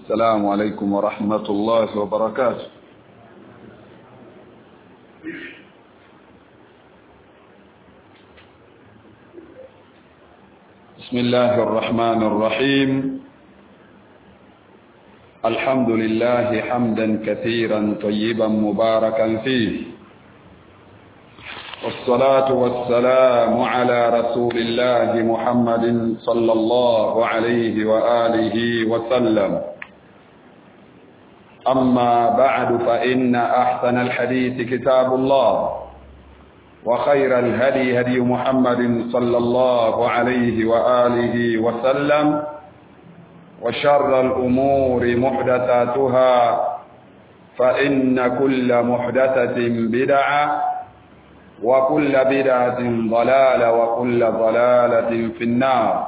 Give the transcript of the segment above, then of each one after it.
السلام عليكم ورحمة الله وبركاته بسم الله الرحمن الرحيم الحمد لله حمدا كثيرا طيبا مباركا فيه والصلاة والسلام على رسول الله محمد صلى الله عليه وآله وسلم أما بعد فإن أحسن الحديث كتاب الله وخير الهدي هدي محمد صلى الله عليه وآله وسلم وشر الأمور محدثاتها فإن كل محدثة بدعة وكل بدعة ضلالة وكل ضلالة في النار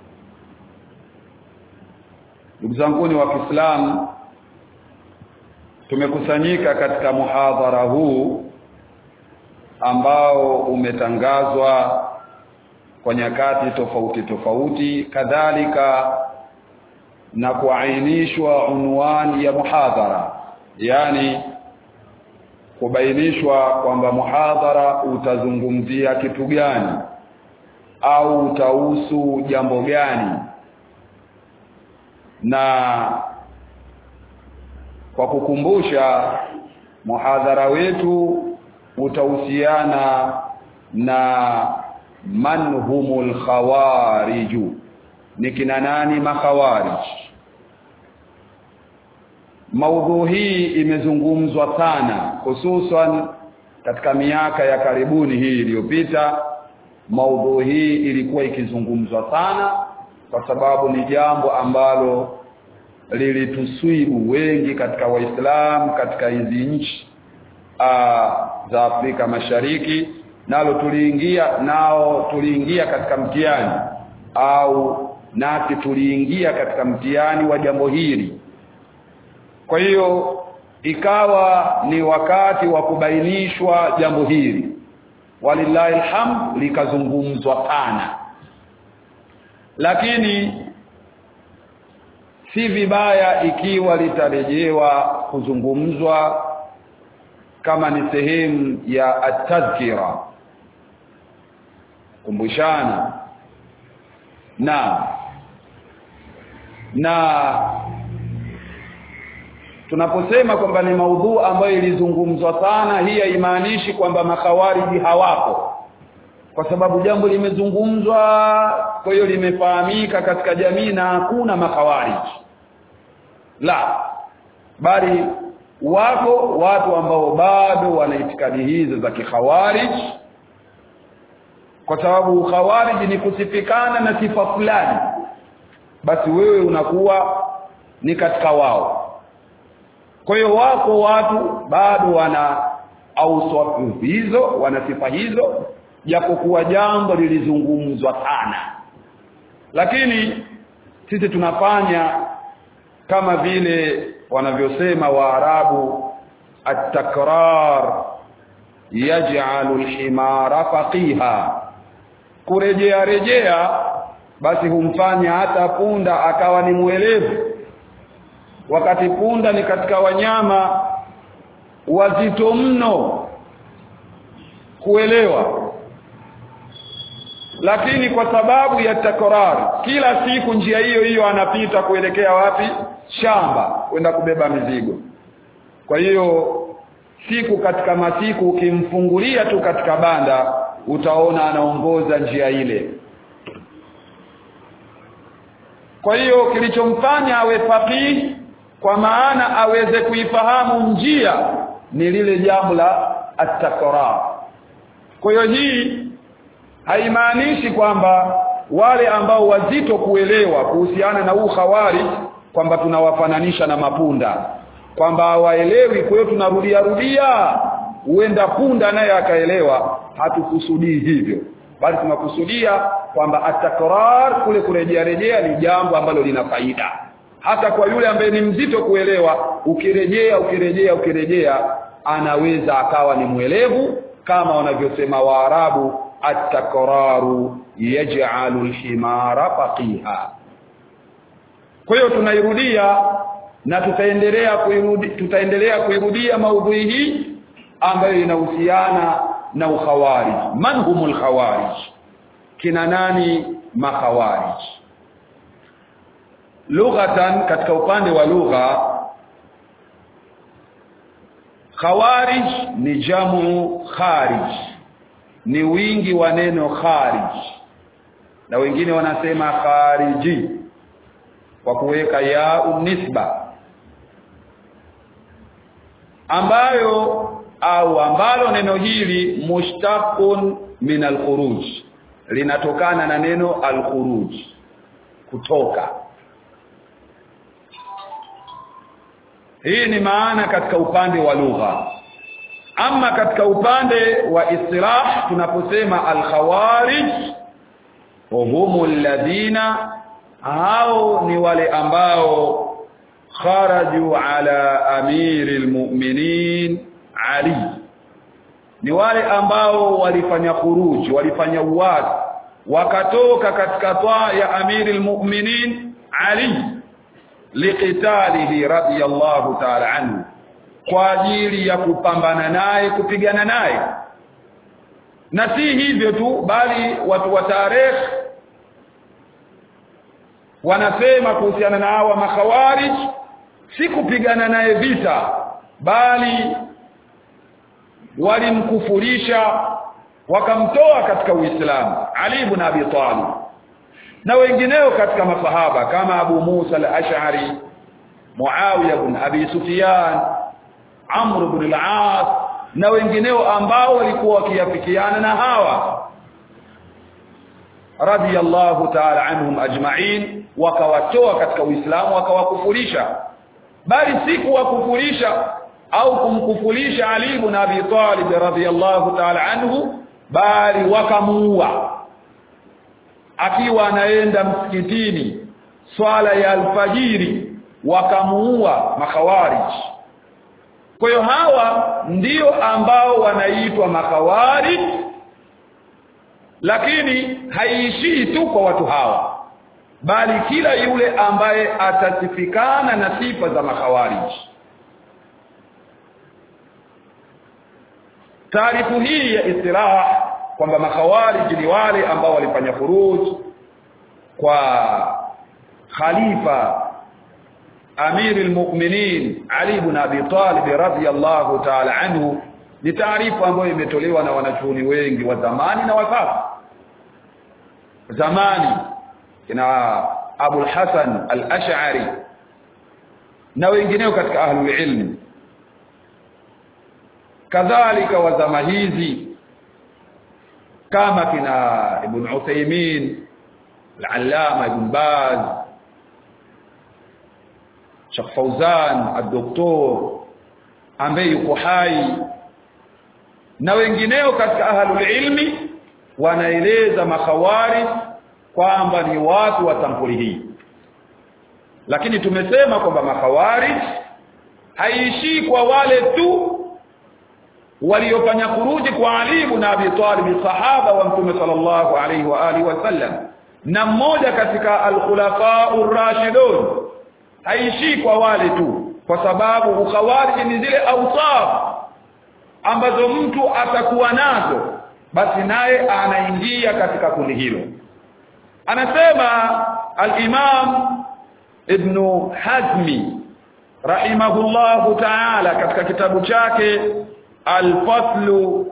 ndugu zanguni wa Kiislamu tumekusanyika katika muhadhara huu ambao umetangazwa kwa nyakati tofauti tofauti kadhalika na kuainishwa unwani ya muhadhara yani kubainishwa kwamba muhadhara utazungumzia kitu gani au utahusu jambo gani na kwa kukumbusha muhadhara wetu utahusiana na man humul khawariju ni kina nani makhawarij maudhu hii imezungumzwa sana hususan katika miaka ya karibuni hii iliyopita maudhu hii ilikuwa ikizungumzwa sana kwa sababu ni jambo ambalo lilituswibu wengi katika waislamu katika hizi nchi za Afrika Mashariki nalo tuliingia nao tuliingia katika mtihani au nasi tuliingia katika mtihani wa jambo hili kwa hiyo ikawa ni wakati wa kubainishwa jambo hili walillahi alhamd likazungumzwa sana lakini si vibaya ikiwa litarejewa kuzungumzwa kama ni sehemu ya atadhkira kumbushana na na tunaposema kwamba ni maudhu ambayo ilizungumzwa sana hii haimaanishi kwamba makhawariji hawapo kwa sababu jambo limezungumzwa kwa hiyo limefahamika katika jamii na hakuna makhawariji la bali wako watu ambao bado wana itikadi hizo za kikhawarij kwa sababu khawarij ni kusifikana na sifa fulani basi wewe unakuwa ni katika wao kwa hiyo wako watu bado wana au hizo wana sifa hizo japokuwa jambo lilizungumzwa sana lakini sisi tunafanya kama vile wanavyosema waarabu at-takrar yaj'alu al-himara faqiha kurejea rejea basi humfanya hata punda akawa ni mwelevu wakati punda ni katika wanyama wazito mno kuelewa lakini kwa sababu ya takrar kila siku njia hiyo hiyo anapita kuelekea wapi shamba kwenda kubeba mizigo kwa hiyo siku katika masiku ukimfungulia tu katika banda utaona anaongoza njia ile kwa hiyo kilichomfanya awe faqih kwa maana aweze kuifahamu njia ni lile jambo la at-takrar kwa hiyo hii haimaanishi kwamba wale ambao wazito kuelewa kuhusiana na huu khawari kwamba tunawafananisha na mapunda kwamba hawaelewi kwa hiyo tunarudia rudia huenda punda naye akaelewa hatukusudii hivyo bali tunakusudia kwamba atakrar kule kurejea rejea ni jambo ambalo lina faida hata kwa yule ambaye ni mzito kuelewa ukirejea ukirejea ukirejea anaweza akawa ni mwelevu kama wanavyosema waarabu at-takraru yaj'alu al-himara faqiha kwa hiyo tunairudia na tutaendelea kuirudi tutaendelea kuirudia maudhui hii ambayo inahusiana na ukhawarij man humul khawarij kina nani makhawarij lughatan katika upande wa lugha khawarij ni jamu kharij ni wingi wa neno kharij na wengine wanasema khariji kwa kuweka ya nisba ambayo au ambalo neno hili mushtaqun min al-khuruj linatokana na neno al-khuruj kutoka hii ni maana katika upande wa lugha ama katika upande wa istilah tunaposema al-khawarij humu alladhina hao ni wale ambao kharaju ala amiri almu'minin ali ni wale ambao walifanya khuruji walifanya uwazi wakatoka katika taa ya amiri almu'minin ali liqitalihi radiyallahu ta'ala anhu kwa ajili ya kupambana naye kupigana naye na si hivyo tu bali watu wa tarehe wanasema kuhusiana na hawa makhawarij si kupigana naye vita bali walimkufurisha wakamtoa katika Uislamu Ali ibn Abi Talib na wengineo katika masahaba kama Abu Musa al-Ash'ari Muawiya ibn Abi Sufyan Amr ibn al-As na wengineo ambao walikuwa wakiafikiana na hawa radiyallahu ta'ala anhum ajma'in wakawatoa katika Uislamu wakawakufurisha bali si kuwakufurisha au kumkufurisha Ali ibn Abi Talib radhiyallahu ta'ala anhu bali wakamuua akiwa anaenda msikitini swala ya alfajiri wakamuua makhawarij kwa hiyo hawa ndio ambao wanaitwa makhawarij lakini haiishii tu kwa watu hawa bali kila yule ambaye atasifikana na sifa za makhawarij taarifu hii ya istilah kwamba makhawarij ni wale ambao walifanya furuj kwa khalifa amir almu'minin Ali ibn Abi Talib radhiyallahu ta'ala anhu ni taarifa ambayo imetolewa na wanachuoni wengi wa zamani na wa sasa zamani kina Abu al-Hasan al-Ash'ari na wengineo katika ahlul ilm kadhalika wa zama hizi kama kina Ibn Uthaymeen al-Allama Ibn Baz Sheikh Fauzan al-Doktor ambaye yuko hai na wengineo katika ahlul ilmi wanaeleza makhawari kwamba ni watu wa sampuli hii lakini tumesema kwamba makhawari haiishii kwa wale tu waliofanya kuruji kwa Ali ibn Abi Talib sahaba wa Mtume sallallahu alaihi wa alihi wasallam na mmoja katika al-khulafa ar-rashidun haiishii kwa wale tu kwa sababu ukhawarij ni zile awsaf ambazo mtu atakuwa nazo basi naye anaingia katika kundi hilo anasema al-Imam Ibn Hazmi rahimahullahu ta'ala katika kitabu chake al-Fasl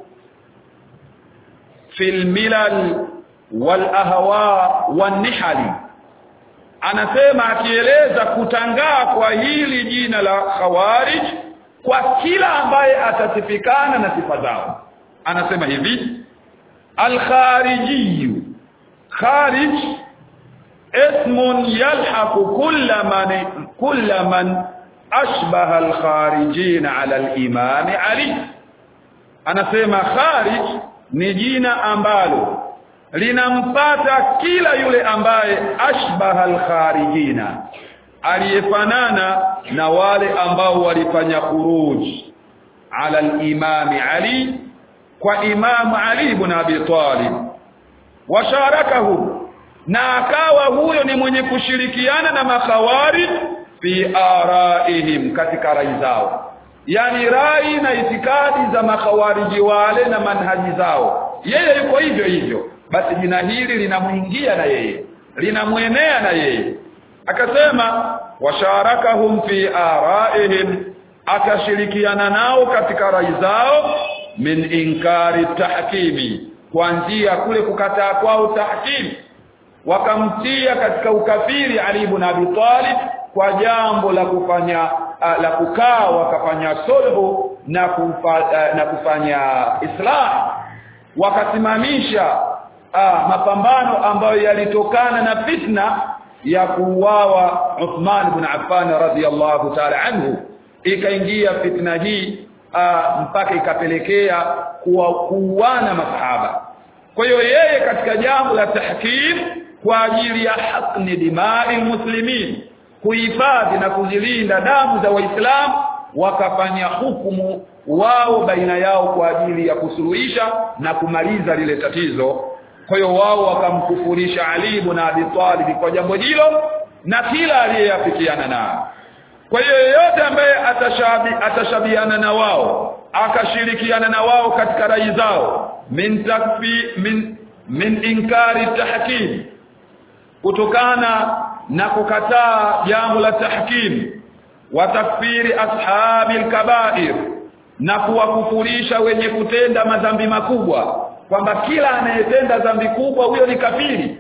fi al-milal wal-ahwa wan-nihali anasema akieleza kutangaa kwa hili jina la khawarij kwa kila ambaye atasifikana na sifa zao anasema hivi al-khariji kharij اسم يلحق كل من كل من اشبه الخارجين على الامام علي anasema kharij ni jina ambalo linampata kila yule ambaye ashbaha alkharijina aliyefanana na wale ambao walifanya khuruj ala al-imam Ali kwa imam Ali ibn Abi Talib washarakahu na akawa huyo ni mwenye kushirikiana na makhawari fi araihim katika rai zao yani rai na itikadi za makhawariji wale na manhaji zao yeye yuko hivyo hivyo basi jina hili linamuingia na yeye linamwenea na yeye akasema washarakahum fi araihim akashirikiana nao katika rai zao min inkari tahkimi kuanzia kule kukataa kwao tahkimi wakamtia katika ukafiri Ali ibn Abi Talib kwa jambo la kufanya uh, la kukaa wakafanya sulhu na kufa, uh, na kufanya islah wakasimamisha uh, mapambano ambayo yalitokana na fitna ya kuuawa Uthman ibn Affan radhiyallahu ta'ala anhu ikaingia fitna hii uh, mpaka ikapelekea kuuana masahaba kwa hiyo yeye katika jambo la tahkim kwa ajili ya haqni dimai muslimin kuhifadhi na kuzilinda damu za waislamu wakafanya hukumu wao baina yao kwa ajili ya kusuluhisha na kumaliza lile tatizo kwa hiyo wao wakamkufurisha Ali ibn Abi Talib kwa jambo hilo na kila aliyeyafikiana nao kwa hiyo yeyote ambaye atashabi, atashabiana na wao akashirikiana na wao katika rai zao min takfi min min inkari tahkim kutokana na kukataa jambo la tahkim wa takfiri ashabi alkabair na kuwakufurisha wenye kutenda madhambi makubwa kwamba kila anayetenda dhambi kubwa huyo ni kafiri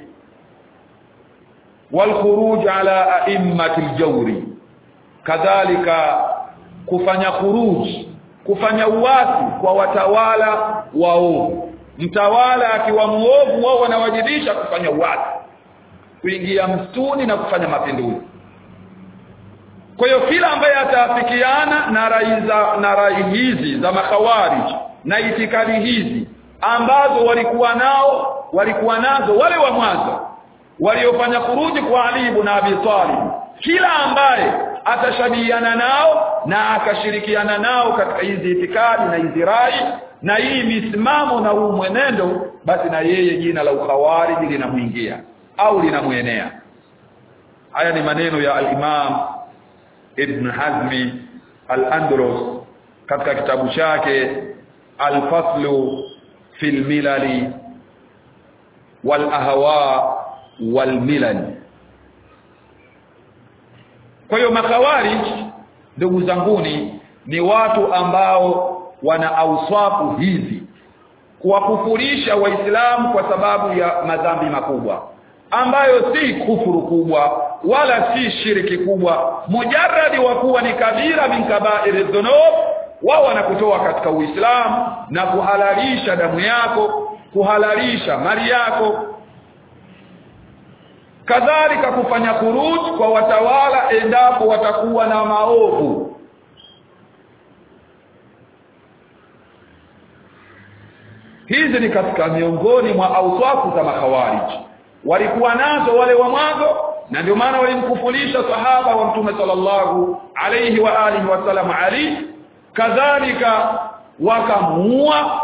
walkhuruj ala a'immati aljawri kadhalika kufanya khuruj kufanya uasi kwa watawala waovu mtawala akiwa muovu wao wanawajibisha kufanya uasi kuingia msituni na kufanya mapinduzi kwa hiyo kila ambaye ataafikiana na rai za na rai hizi za makhawarij na itikadi hizi ambazo walikuwa nao walikuwa nazo wale wa mwanzo waliofanya kuruji kwa Ali ibn Abi Talib kila ambaye atashabihiana nao na akashirikiana nao katika hizi itikadi na hizi rai na hii misimamo na huu mwenendo basi na yeye jina la ukhawariji linamwingia au linamwenea haya ni maneno ya al-Imam Ibn Hazmi al-Andalus katika kitabu chake al-Faslu fil milali wal ahwa wal milal kwa hiyo makhawarij ndugu zanguni ni watu ambao wana auswafu hizi kuwakufurisha waislamu kwa sababu ya madhambi makubwa ambayo si kufuru kubwa wala si shiriki kubwa mujarradi wa kuwa ni kabira min kaba'iri dhunub wao wanakutoa katika uislamu na kuhalalisha damu yako kuhalalisha mali yako kadhalika kufanya kuruj kwa watawala endapo watakuwa na maovu hizi ni katika miongoni mwa auswafu za makhawarij walikuwa nazo wale wa mwanzo na ndio maana walimkufulisha sahaba wa mtume sallallahu alayhi wa alihi wasallam ali kadhalika wakamuua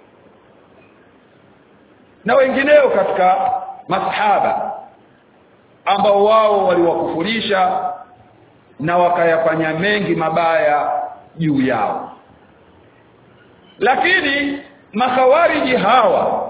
na wengineo katika masahaba ambao wao waliwakufurisha na wakayafanya mengi mabaya juu yao lakini makhawariji hawa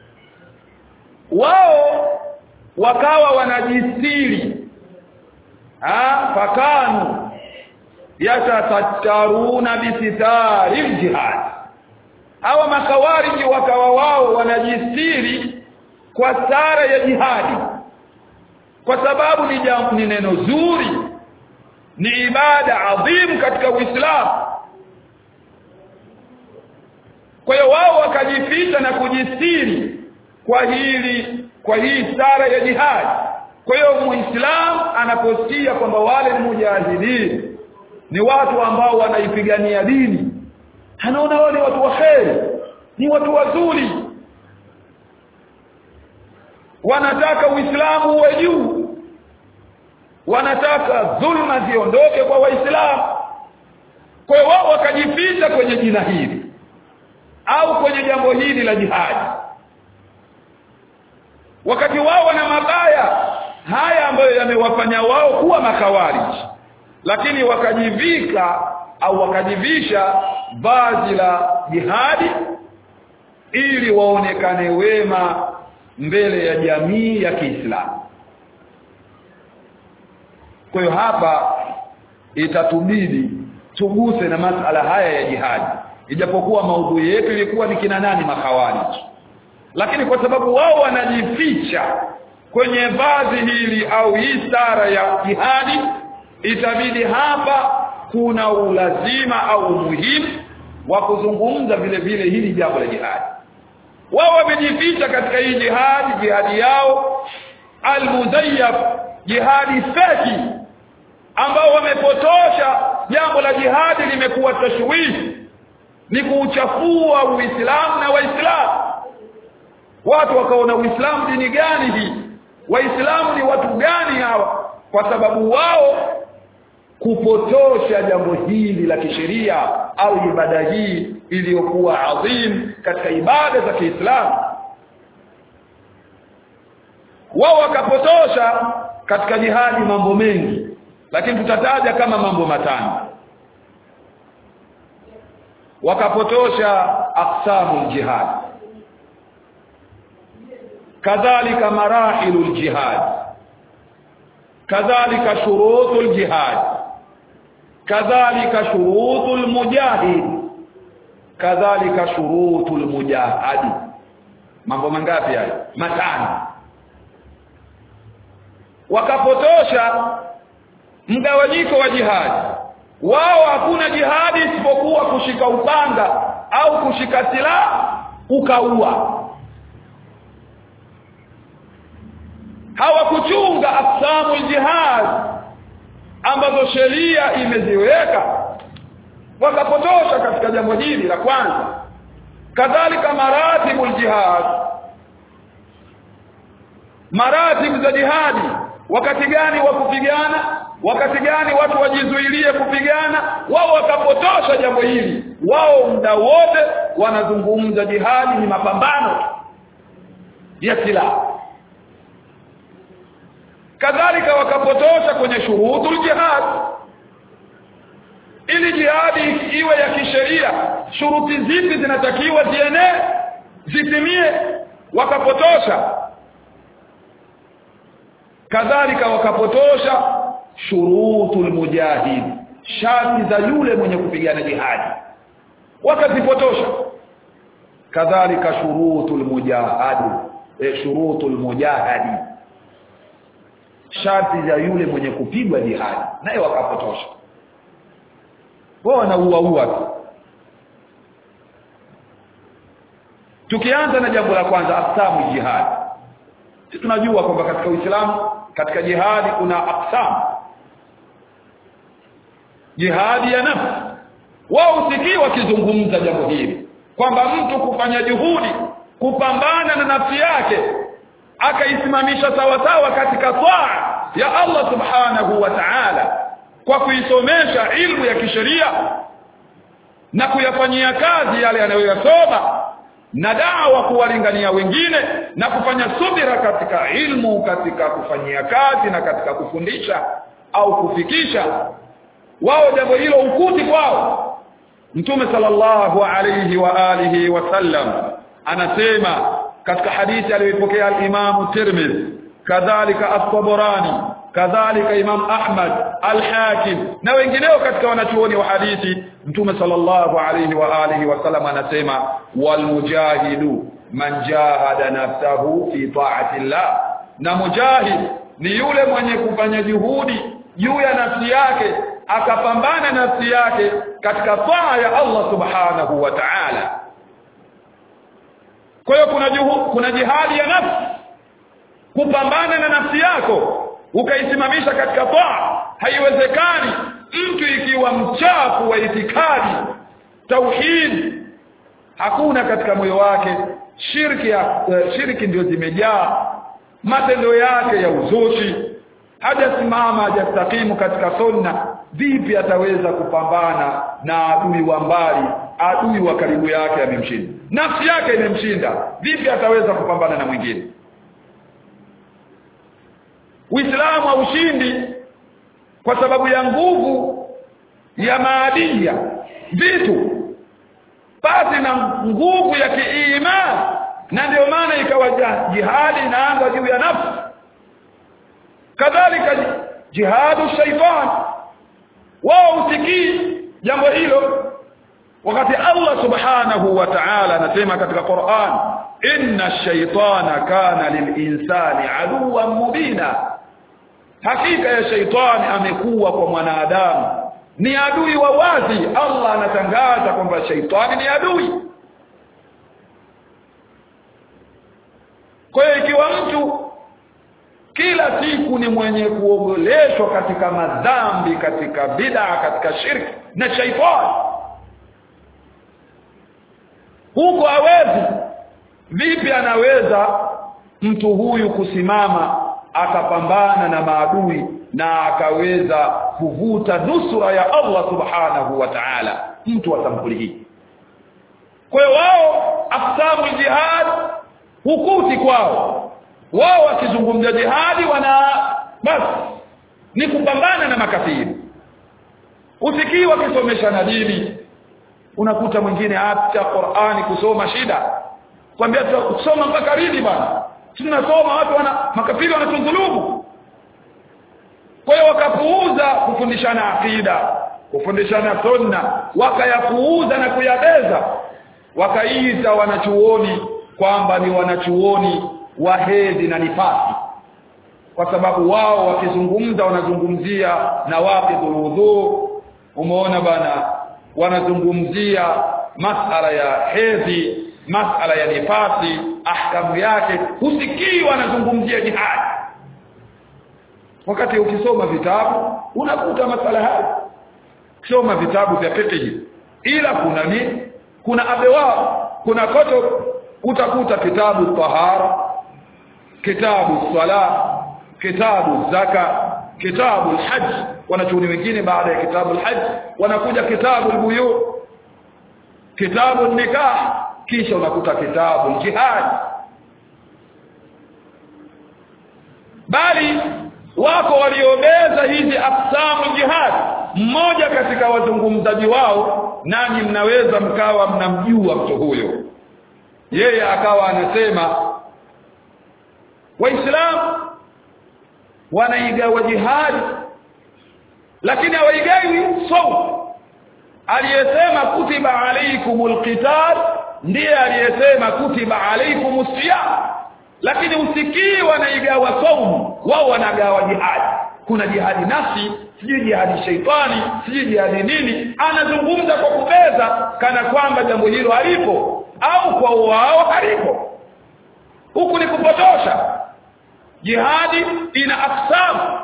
wao wakawa wanajistiri ah fakanu yatatattaruna bisitari jihad hawa makawariji wakawa wao wanajistiri kwa sara ya jihadi kwa sababu ni jambo ni neno zuri ni ibada adhimu katika Uislamu kwa hiyo wao wakajificha na kujistiri kwa hili kwa hii sara ya jihad kwa hiyo muislamu anaposikia kwamba wale ni mujahidin ni watu ambao wanaipigania dini anaona wale watu waheri ni watu wazuri wanataka uislamu uwe juu wanataka dhulma ziondoke kwa waislamu kwa hiyo wao wakajificha kwenye jina hili au kwenye jambo hili la jihadi wakati wao wana mabaya haya ambayo yamewafanya wao kuwa makawariji lakini wakajivika au wakajivisha vazi la jihadi ili waonekane wema mbele ya jamii ya Kiislamu kwa hiyo hapa itatubidi tuguse na masala haya ya jihadi ijapokuwa maudhui yetu ilikuwa ni kina nani makhawarij lakini kwa sababu wao wanajificha kwenye vazi hili au hii stara ya jihadi itabidi hapa kuna ulazima au umuhimu wa kuzungumza vile vile hili jambo la jihadi wao wamejificha katika hii jihadi jihadi yao almuzayyaf jihadi feki ambao wamepotosha jambo la jihadi limekuwa tashwishi ni kuuchafua uislamu na waislamu watu wakaona uislamu dini gani hii waislamu ni watu gani hawa kwa sababu wao kupotosha jambo hili la kisheria au ibada hii iliyokuwa adhim katika ibada za Kiislamu wao wakapotosha katika jihadi mambo mengi lakini tutataja kama mambo matano wakapotosha aqsamul jihad kadhalika marahilul jihad kadhalika shurutul jihad kadhalika shurutul mujahid kadhalika shurutul mujahadi mambo mangapi haya matano wakapotosha mgawanyiko wa jihadi wao hakuna jihadi isipokuwa kushika upanga au kushika silaha ukaua hawakuchunga aqsamu jihad ambazo sheria imeziweka wakapotosha katika jambo hili la kwanza kadhalika maratibul jihad maratib za jihadi wakati gani wa kupigana wakati gani watu wajizuilie kupigana wao wakapotosha jambo hili wao muda wote wanazungumza jihadi ni mapambano ya silaha kadhalika wakapotosha kwenye shurutul jihad ili jihadi iwe ya kisheria shuruti zipi zinatakiwa zienee zitimie wakapotosha kadhalika wakapotosha shurutul mujahid sharti za yule mwenye kupigana jihadi wakazipotosha kadhalika shurutul mujahadi e, shurutul mujahadi sharti za yule mwenye kupigwa jihadi naye wakapotosha wao wanauaua tu tukianza na jambo la kwanza aqsamu jihad sisi tunajua kwamba katika Uislamu katika jihadi kuna aqsam jihadi ya nafsi wao usikii wakizungumza jambo hili kwamba mtu kufanya juhudi kupambana na nafsi yake akaisimamisha sawasawa katika taa ya Allah subhanahu wa ta'ala kwa kuisomesha ilmu ya kisheria na kuyafanyia kazi yale anayoyasoma na dawa kuwalingania wengine na kufanya subira katika ilmu katika kufanyia kazi na katika kufundisha au kufikisha wao jambo hilo ukuti kwao mtume sallallahu alayhi wa alihi wasallam anasema katika hadithi aliyopokea al-Imam Tirmidhi kadhalika at-Tabarani kadhalika Imam Ahmad al-Hakim na wengineo katika wanachuoni wa hadithi Mtume sallallahu alayhi wa alihi wasallam anasema wal mujahidu man jahada nafsahu fi ta'ati Allah na mujahid ni yule mwenye kufanya juhudi juu ya nafsi yake akapambana nafsi yake katika taa ya Allah subhanahu wa ta'ala kwa hiyo kuna juhu, kuna jihadi ya nafsi kupambana na nafsi yako ukaisimamisha katika taa haiwezekani mtu ikiwa mchafu wa itikadi tauhid hakuna katika moyo wake shirki ya, uh, shirki ndio zimejaa matendo yake ya uzushi hajasimama hajastakimu katika sunna vipi ataweza kupambana na adui wa mbali adui wa karibu yake amemshinda nafsi yake imemshinda vipi ataweza kupambana na mwingine Uislamu haushindi kwa sababu ya nguvu ya maadia vitu basi na nguvu ya kiimani na ndio maana ikawa jihadi inaanza juu ya nafsi kadhalika jihadu shaitan wao usikii jambo hilo wakati Allah subhanahu wa ta'ala anasema katika Qur'an inna shaytana kana lilinsani aduwan mubina hakika ya shaitani amekuwa kwa mwanadamu ni adui wa wazi Allah anatangaza kwamba shaitani ni adui kwa hiyo ikiwa mtu kila siku ni mwenye kuogoleshwa katika madhambi katika bid'a katika shirki na shaitani huko hawezi vipi anaweza mtu huyu kusimama akapambana na maadui na akaweza kuvuta nusura ya Allah subhanahu wa ta'ala mtu wa sampuli hii kwa hiyo wao afsamu jihad hukuti kwao wao wakizungumza jihadi wana basi ni kupambana na makafiri usikii wakisomesha na dini unakuta mwingine hata Qur'ani kusoma shida kwambia tusoma mpaka lini bana tunasoma watu wana makafiri wanatudhulumu kwa hiyo wakapuuza kufundishana akida kufundishana sunna wakayapuuza na kuyabeza wakaita wanachuoni kwamba ni wanachuoni wa hedhi na nifasi kwa sababu wao wakizungumza wanazungumzia na waqidul wudhu umeona bana wanazungumzia masala ya hedhi masala ya nifasi ahkamu yake husikii wanazungumzia jihad wakati ukisoma vitabu unakuta masala haya soma vitabu vya fiqh ila kuna ni kuna abewa kuna koto utakuta kitabu tahara kitabu sala kitabu zaka kitabu alhajj wanachuoni wengine baada ya kitabu alhajj wanakuja kitabu albuyu kitabu nikah kisha unakuta kitabu jihad bali wako waliobeza hizi aqsamu jihad mmoja katika wazungumzaji wao nanyi mnaweza mkawa mnamjua mtu huyo yeye akawa anasema waislamu wanaigawa jihadi lakini hawaigawi saum aliyesema kutiba alaikumul qital ndiye aliyesema kutiba alaikumus siyam lakini usikii wanaigawa saumu wao wanagawa jihadi kuna jihadi nafsi sijui jihadi shaitani sijui jihadi nini anazungumza kwa kubeza kana kwamba jambo hilo halipo au kwa wao halipo huku ni kupotosha jihadi ina aksamu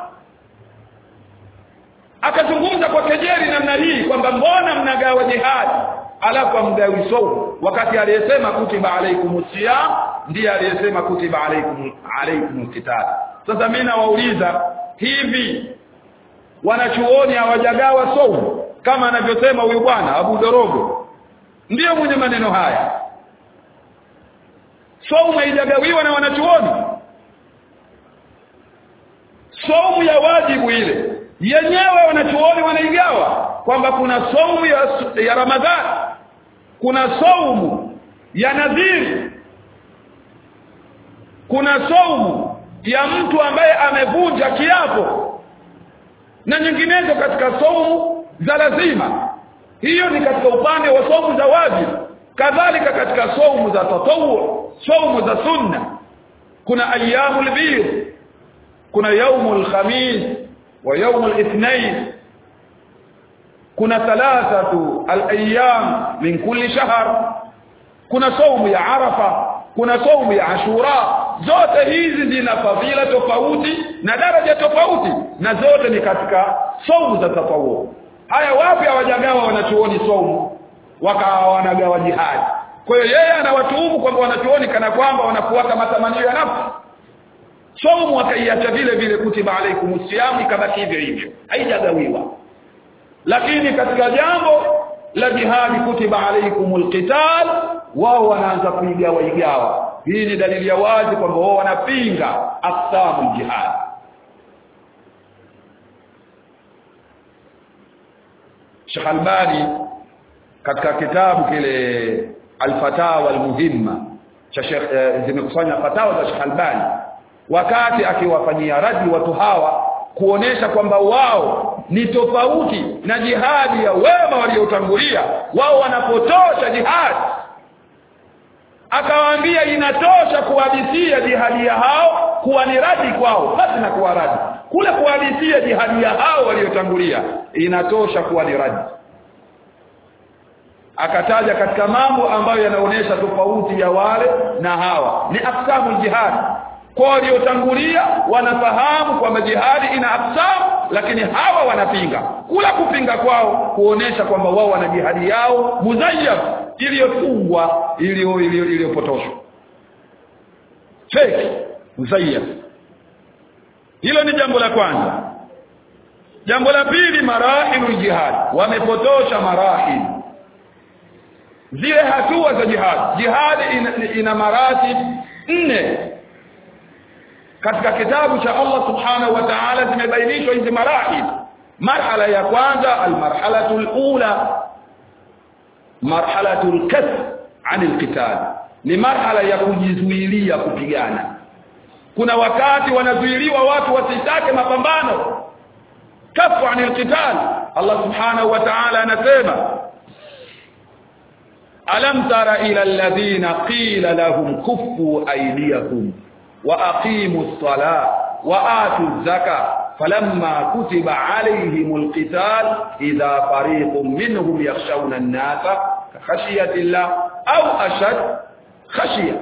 akazungumza kwa kejeli namna hii kwamba mbona mnagawa jihadi alafu amgawi saumu wakati aliyesema kutiba alaikumus siyam ndiye aliyesema kutiba alaikum alaikum qital sasa mimi nawauliza hivi wanachuoni hawajagawa saumu kama anavyosema huyu bwana Abu Dorogo ndiyo mwenye maneno haya saumu haijagawiwa na wanachuoni saumu ya wajibu ile yenyewe wanachuoni wanaigawa kwamba kuna saumu ya, ya Ramadhani kuna saumu ya nadhiri kuna saumu ya mtu ambaye amevunja kiapo na nyinginezo katika saumu za lazima hiyo ni katika upande wa saumu za wajibu kadhalika katika saumu za tatawu saumu za sunna kuna ayyamul bid kuna yaumul khamis wa yaumul ithnain kuna thalathatu al-ayyam min kulli shahr kuna saumu ya arafa kuna saumu ya ashura zote hizi zina fadhila tofauti na daraja tofauti na zote ni katika saumu za tatawu haya wapi hawajagawa wanachuoni saumu wakawa wanagawa jihadi kwa hiyo yeye anawatuhumu kwamba wanachuoni kana kwamba wanafuata matamanio ya nafsi saumu wakaiacha vile vile kutiba alaikumus siyam ikabaki hivyo hivyo haijagawiwa lakini katika jambo la jihadi kutiba alaikumul qital wao wanaanza kuigawa igawa hii ni dalili ya wazi kwamba wao wanapinga aqsamul jihad Sheikh Albani katika kitabu kile Al-Fatawa Al-Muhimma cha Sheikh eh, zimekusanya fatawa za Sheikh Albani wakati akiwafanyia radi watu hawa kuonesha kwamba wao ni tofauti na jihadi ya wema waliotangulia wao wanapotosha jihadi akawaambia inatosha kuhadithia jihadi ya hao kuwa ni radi kwao basi na kuwa radi kule kuhadithia jihadi ya hao waliotangulia inatosha kuwa ni radi akataja katika mambo ambayo yanaonesha tofauti ya wale na hawa ni aksamu jihad kwa waliotangulia wanafahamu kwamba jihadi ina aksamu lakini hawa wanapinga kula kupinga kwao kuonesha kwamba wao wana jihadi yao muzayyaf iliyofungwa iliyo iliyopotoshwa fake muzayyaf hilo ni jambo la kwanza jambo la pili marahilul jihad wamepotosha marahil zile hatua za jihad jihad ina, ina maratib nne katika kitabu cha Allah subhanahu wa ta'ala zimebainishwa hizi marahil marhala ya kwanza almarhalatu alula marhalatu alkasb an alqital ni marhala ya kujizuilia kupigana kuna wakati wanazuiliwa watu wasitake mapambano kafu an alqital Allah subhanahu wa ta'ala anasema alam tara ila alladhina qila lahum kuffu aydiyakum واقيموا الصلاه واتوا الزكاه فلما كتب عليهم القتال اذا فريق منهم يخشون الناس كخشيه الله او اشد خشيه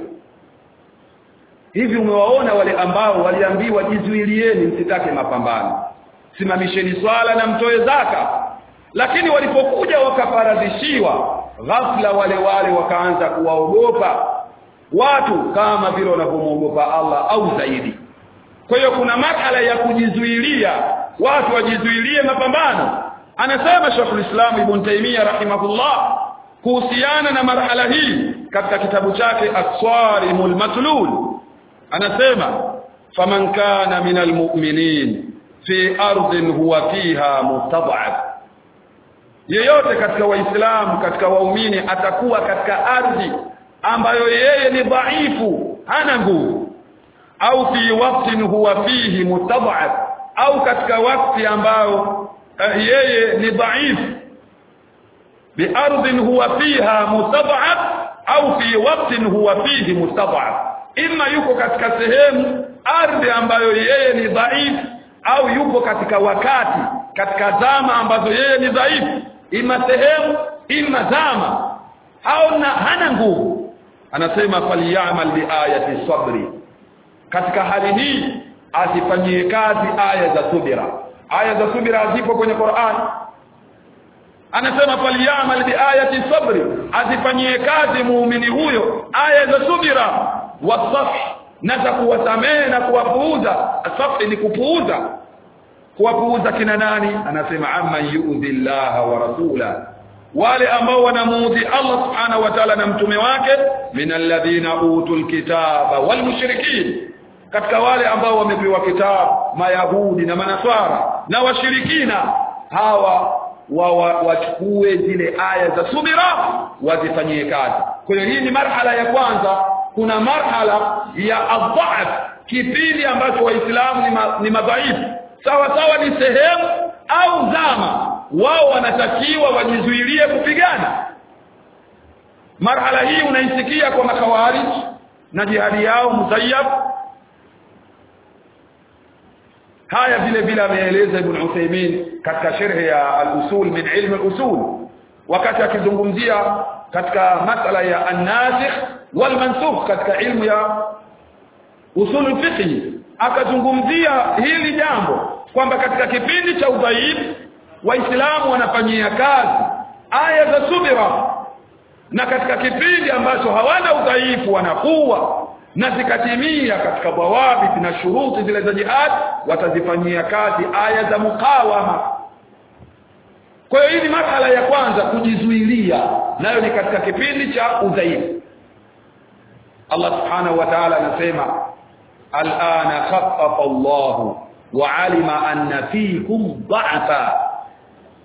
hivi umewaona wale ambao waliambiwa jizuilieni msitake mapambano simamisheni swala na mtoe zaka lakini walipokuja wakafaradhishiwa ghafla wale wale wakaanza kuwaogopa watu kama vile wanavyomwogopa Allah au zaidi kwa hiyo kuna marhala ya kujizuilia watu wajizuilie mapambano anasema Sheikhul Islam Ibn Taymiyyah rahimahullah kuhusiana na marhala hii katika kitabu chake As-Sarimul Matlul anasema faman kana minal mu'minin fi ardhin huwa fiha mustad'af yeyote katika waislamu katika waumini atakuwa katika ardhi ambayo yeye ni dhaifu hana nguvu au fi waqtin huwa fihi mutad'af au katika wakati ambao uh, yeye ni dhaifu bi ardhin huwa fiha mutad'af au fi waqtin huwa fihi mutad'af imma yuko katika sehemu ardhi ambayo yeye ni dhaifu au yuko katika wakati katika zama ambazo yeye ni dhaifu ima sehemu ima zama au na hana nguvu anasema falyamal biayati sabri katika hali hii azifanyie kazi aya za subira aya za subira zipo kwenye Qur'an anasema falyamal biayati sabri azifanyie kazi muumini huyo aya za subira wasaf na za kuwasamehe na kuwapuuza asafi ni kupuuza kuwapuuza kina nani anasema amma yu'dhi Allah wa rasula wale ambao wanamuudhi Allah subhanahu wa ta'ala na mtume wake minalladhina utul kitaba wal mushrikin katika wale ambao wamepewa kitabu mayahudi na manaswara na washirikina hawa wachukue wa, zile aya za subira wazifanyie kazi kwa hiyo hii ni marhala ya kwanza kuna marhala ya adhaaf kipindi ambacho waislamu ni, ma, ni madhaifu sawa sawa ni sehemu au zama wao wanatakiwa wajizuilie kupigana marhala hii unaisikia kwa makawarij na jihadi yao musayyab haya vile vile ameeleza ibn Uthaymeen katika sharhi ya al-usul min ilm al-usul wakati akizungumzia katika masala ya an-nasikh wal mansukh katika ilmu ya usul fiqh akazungumzia hili jambo kwamba katika kipindi cha udhaifu waislamu wanafanyia kazi aya za subira na katika kipindi ambacho hawana udhaifu wanakuwa na zikatimia katika dawabit na shuruti zile za jihad watazifanyia kazi aya za mukawama kwa hiyo hii ni marhala ya kwanza kujizuilia nayo ni katika kipindi cha udhaifu Allah subhanahu wa ta'ala anasema al'ana khaffafa Allah wa alima anna fikum dha'fa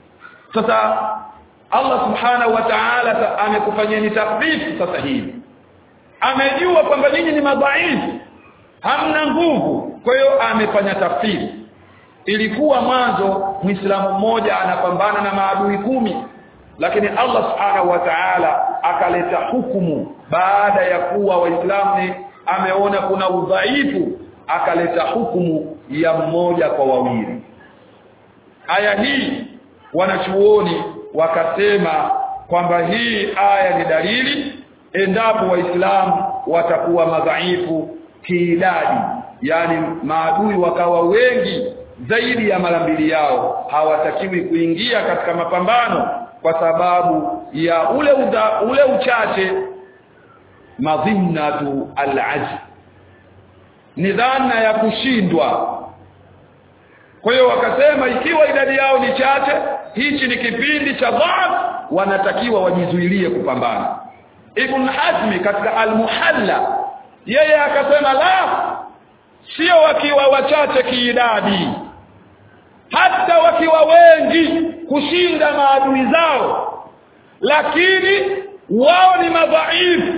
sasa Allah subhanahu wa ta'ala amekufanyeni taklifu sasa hivi amejua kwamba nyinyi ni madhaifu hamna nguvu kwa hiyo amefanya tafsiri ilikuwa mwanzo muislamu mmoja anapambana na maadui kumi lakini Allah subhanahu wa ta'ala akaleta hukumu baada ya kuwa waislamu ameona kuna udhaifu akaleta hukumu ya mmoja kwa wawili aya hii wanachuoni wakasema kwamba hii aya ni dalili endapo waislamu watakuwa madhaifu kiidadi yani maadui wakawa wengi zaidi ya mara mbili yao hawatakiwi kuingia katika mapambano kwa sababu ya ule uda, ule uchache madhinnatu al'ajz ni dhana ya kushindwa kwa hiyo wakasema ikiwa idadi yao ni chache hichi ni kipindi cha dhaf wanatakiwa wajizuilie kupambana ibn hazmi katika al-muhalla yeye akasema la sio wakiwa wachache kiidadi hata wakiwa wengi kushinda maadui zao lakini wao ni madhaifu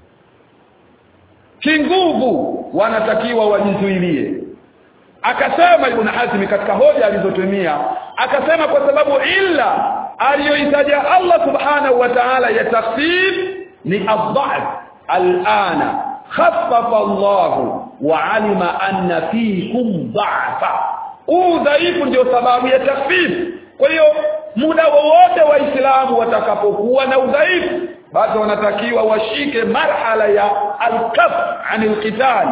kinguvu wanatakiwa wajizuilie akasema ibn hazmi katika hoja alizotumia akasema kwa sababu illa aliyoitaja Allah subhanahu wa ta'ala ya tafsir ni adh-dha'f al-ana khaffafa Allah wa alima anna fiikum dha'fa udhaifu ndio sababu ya tafsir kwa hiyo muda wowote waislamu watakapokuwa na udhaifu basi wanatakiwa washike marhala ya al-kaf anil qital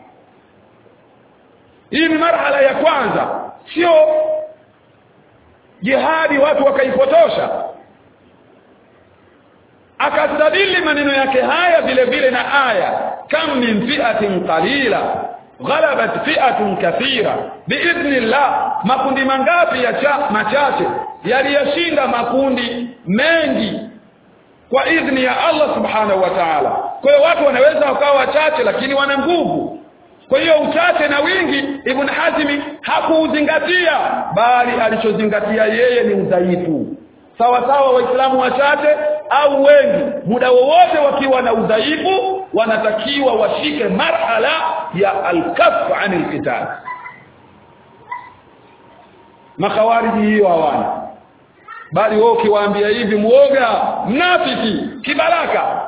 hii ni marhala ya kwanza sio jihadi watu wakaipotosha akastadili maneno yake haya vile vile na aya kam min fi'atin qalila ghalabat fi'atun kathira biidhnillah makundi mangapi ya cha, machache yaliyoshinda makundi mengi kwa idhni ya Allah subhanahu wa ta'ala kwa hiyo watu wanaweza wakawa wachache lakini wana nguvu kwa hiyo uchache na wingi Ibn Hazmi hakuuzingatia bali alichozingatia yeye ni udhaifu sawa sawa waislamu wachache au wengi muda wowote wakiwa na udhaifu wanatakiwa washike marhala ya al-kaff anil qital makhawariji hiyo hawana bali wao ukiwaambia hivi muoga mnafiki kibaraka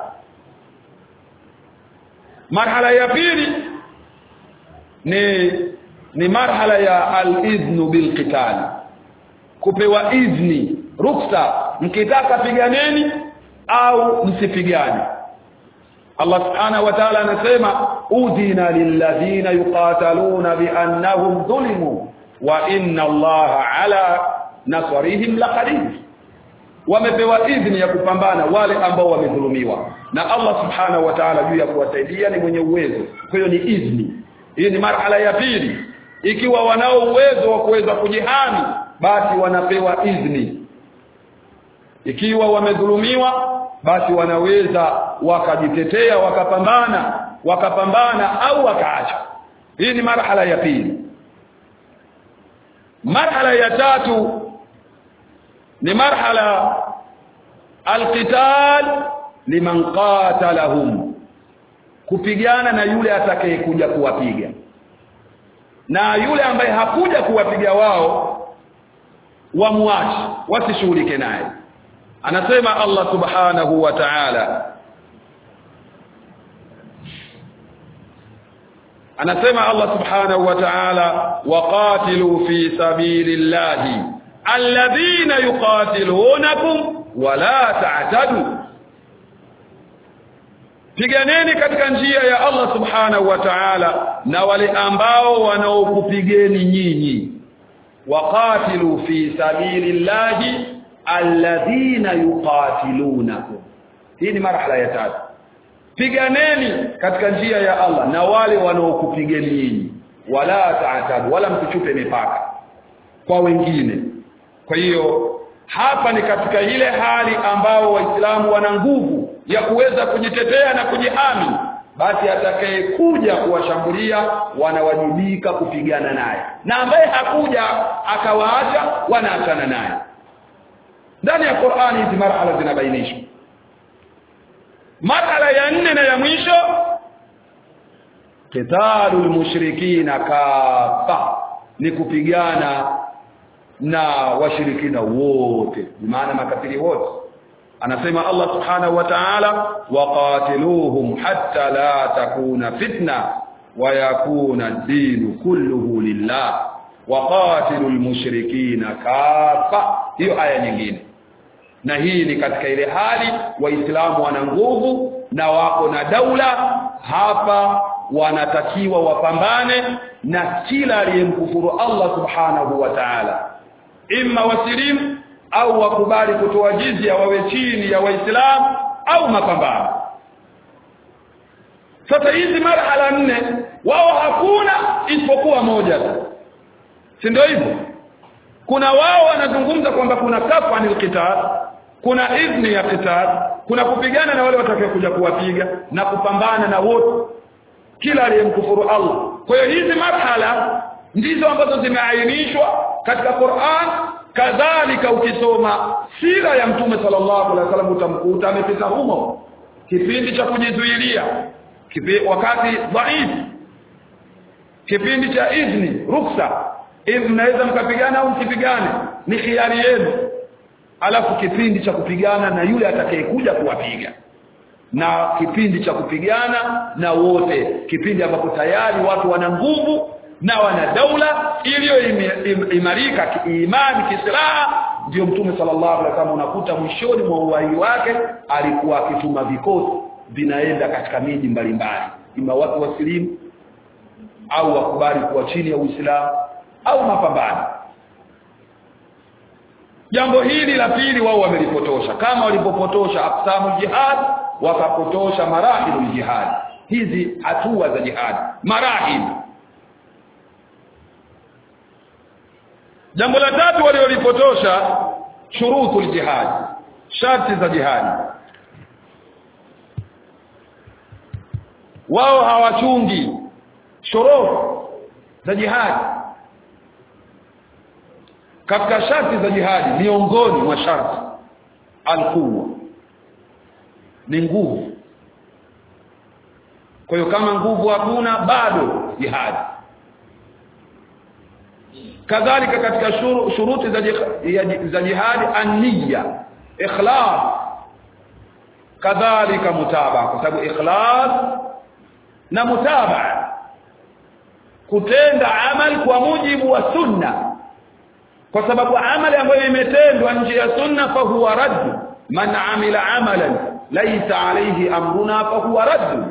marhala ya pili ni ni marhala ya al-idhnu bil qital kupewa idhni ruksa mkitaka piganeni au msipigane Allah subhanahu wa ta'ala anasema udhina lilladhina yuqataluna biannahum dhulimu wa inna Allaha ala nasrihim laqadir wamepewa idhni ya kupambana wale ambao wamedhulumiwa na Allah subhanahu wa ta'ala juu ya kuwasaidia ni mwenye uwezo kwa hiyo ni idhni hii ni marhala ya pili ikiwa wanao uwezo wa kuweza kujihami basi wanapewa idhni ikiwa wamedhulumiwa basi wanaweza wakajitetea wakapambana wakapambana au wakaacha hii ni marhala ya pili marhala ya tatu ni marhala alqital liman qatalahum kupigana na yule atakayekuja kuwapiga na yule ambaye hakuja kuwapiga wao wamwache wasishughulike naye anasema Allah subhanahu wa ta'ala anasema Allah subhanahu wa ta'ala waqatilu fi sabilillahi alladhina yuqatilunakum wala ta'tadu piganeni katika njia ya Allah subhanahu wa ta'ala na wale ambao wanaokupigeni nyinyi waqatilu fi sabilillahi alladhina yuqatilunakum hii ni marhala ya tatu piganeni katika njia ya Allah na wale wanaokupigeni nyinyi wala ta'tadu wala msichupe mipaka kwa wengine kwa hiyo hapa ni katika ile hali ambao waislamu wana nguvu ya kuweza kujitetea na kujihami basi atakayekuja kuwashambulia wanawajibika kupigana naye na ambaye hakuja akawaacha wanaachana naye ndani ya Qur'ani hizi marhala zinabainishwa marhala ya nne na ya mwisho qitalul mushrikina kafa ni kupigana na washirikina wote maana makafiri wote anasema Allah subhanahu wa ta'ala waqatiluhum hatta la takuna fitna wa yakuna ad-din kulluhu lillah waqatilul mushrikina kafa hiyo aya nyingine na hii ni katika ile hali waislamu wana nguvu na wako na daula hapa wanatakiwa wapambane na kila aliyemkufuru Allah subhanahu wa ta'ala imma wasilimu au wakubali kutoa jizya wawe chini ya waislamu au mapambano sasa hizi marhala nne wao hakuna isipokuwa moja tu si ndio hivyo kuna wao wanazungumza kwamba kuna kafa anil qital kuna idhni ya qital kuna kupigana na wale watakaokuja kuwapiga na kupambana na wote kila aliyemkufuru Allah kwa hiyo hizi marhala ndizo ambazo zimeainishwa katika Qur'an kadhalika ukisoma sira ya mtume sallallahu alaihi wasallam utamkuta amepita humo kipindi cha kujizuilia kipi, wakati dhaifu kipindi cha idhni ruksa idh mnaweza mkapigana au msipigane ni khiari yenu alafu kipindi cha kupigana na yule atakayekuja kuwapiga na kipindi cha kupigana na wote kipindi ambapo tayari watu wana nguvu na wana daula iliyoimarika kiimani kisilaha ndio mtume sallallahu alaihi wasallam unakuta mwishoni mwa uhai wake alikuwa akituma vikosi vinaenda katika miji mbalimbali ima watu wasilimu au wakubali kuwa chini ya Uislamu au mapambano jambo hili la pili wao wamelipotosha kama walipopotosha aqsamu jihad wakapotosha marahilul jihad hizi hatua za jihad marahil jambo la tatu waliolipotosha shurutul jihad sharti za jihad wao hawachungi shurut za jihad katika sharti za jihadi miongoni mwa sharti alquwa ni nguvu kwa hiyo kama nguvu hakuna bado jihadi kadhalika katika shuru, shuruti za jihadi, za jihadi an-niyya ikhlas kadhalika mutaba kwa sababu ikhlas na mutaba kutenda amali kwa mujibu wa sunna kwa sababu amali ambayo imetendwa nje ya sunna fa huwa radd man amila amalan laysa alayhi amruna fa huwa radd